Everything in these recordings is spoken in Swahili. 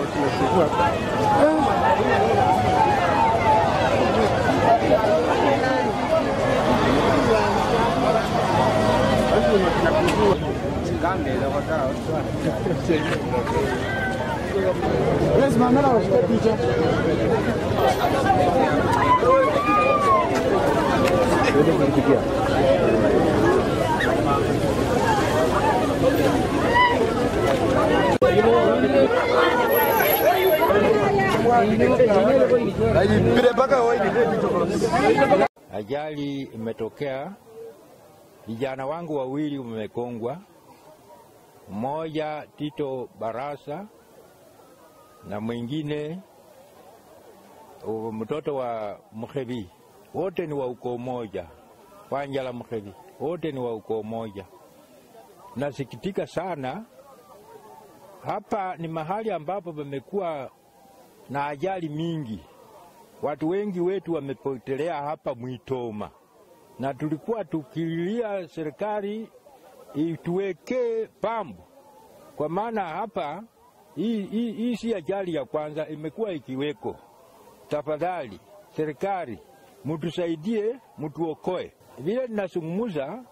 Ajali imetokea, vijana wangu wawili wamekongwa, mmoja Tito Barasa na mwingine uh, mtoto wa Mkhevi. Wote ni wa ukoo moja, Wanjala Mkhevi, wote ni wa ukoo moja. Nasikitika sana, hapa ni mahali ambapo pamekuwa na ajali mingi watu wengi wetu wamepotelea hapa Mwitoma, na tulikuwa tukililia serikali ituwekee pambu, kwa maana hapa hii, hii, hii si ajali ya kwanza, imekuwa ikiweko. Tafadhali serikali mutusaidie, mutuokoe. Vile ninazungumza,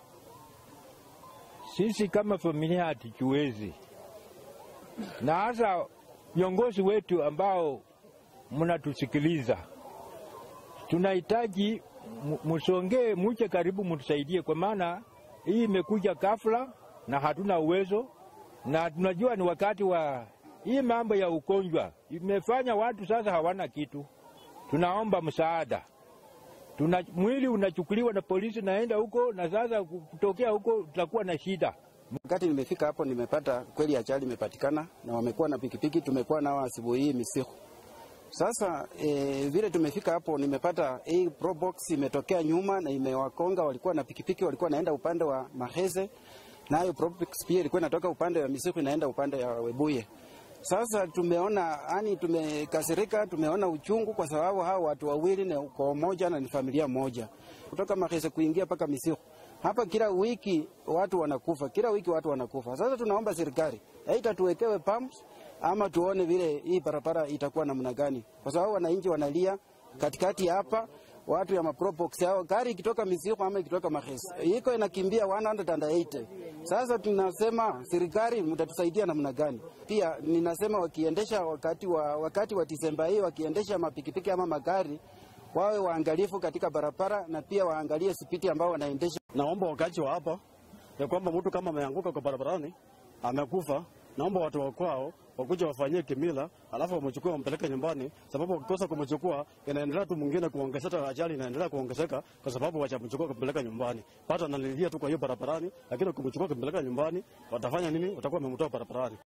sisi kama familia hatuchuwezi, na hasa viongozi wetu ambao mnatusikiliza tunahitaji musongee, muche karibu, mutusaidie, kwa maana hii imekuja ghafla na hatuna uwezo, na tunajua ni wakati wa hii mambo ya ugonjwa imefanya watu sasa hawana kitu. Tunaomba msaada, tuna mwili unachukuliwa na polisi, naenda huko, na sasa kutokea huko tutakuwa na shida. Wakati nimefika hapo, nimepata kweli ajali imepatikana, na wamekuwa na pikipiki, tumekuwa nao asubuhi hii Misihu. Sasa e, vile tumefika hapo nimepata hii probox imetokea nyuma na imewakonga. Walikuwa na pikipiki, walikuwa naenda upande wa Maheze, nayo probox pia ilikuwa inatoka upande wa Misiku inaenda upande wa Webuye. Sasa tumeona yani, tumekasirika, tumeona uchungu kwa sababu hao watu wawili ni ukoo moja na ni familia moja, kutoka Maheze kuingia mpaka Misiku. Hapa kila wiki watu wanakufa, kila wiki watu wanakufa. Sasa tunaomba serikali aidha tuwekewe pumps ama tuone vile hii barabara itakuwa namna gani, kwa sababu wananchi wanalia katikati hapa, watu ya maprobox hao, gari ikitoka Misiku ama ikitoka Mahesi iko inakimbia 180. Sasa tunasema serikali mtatusaidia namna gani? Pia ninasema wakiendesha wakati wa, wakati wa Disemba hii wakiendesha mapikipiki ama magari wawe waangalifu katika barabara na pia waangalie spidi ambao wanaendesha. Naomba wakati wa hapa ya kwamba mtu kama ameanguka kwa barabarani amekufa, naomba watu wa kwao wakuja wafanyie kimila, alafu wamchukue wampeleke nyumbani, sababu wakikosa kumchukua inaendelea tu mwingine kuongezeka, ajali inaendelea kuongezeka kwa sababu wachamchukua kumpeleka nyumbani. Pata analilia tu kwa hiyo barabarani, lakini kumchukua kumpeleka nyumbani watafanya nini? Watakuwa wamemtoa barabarani.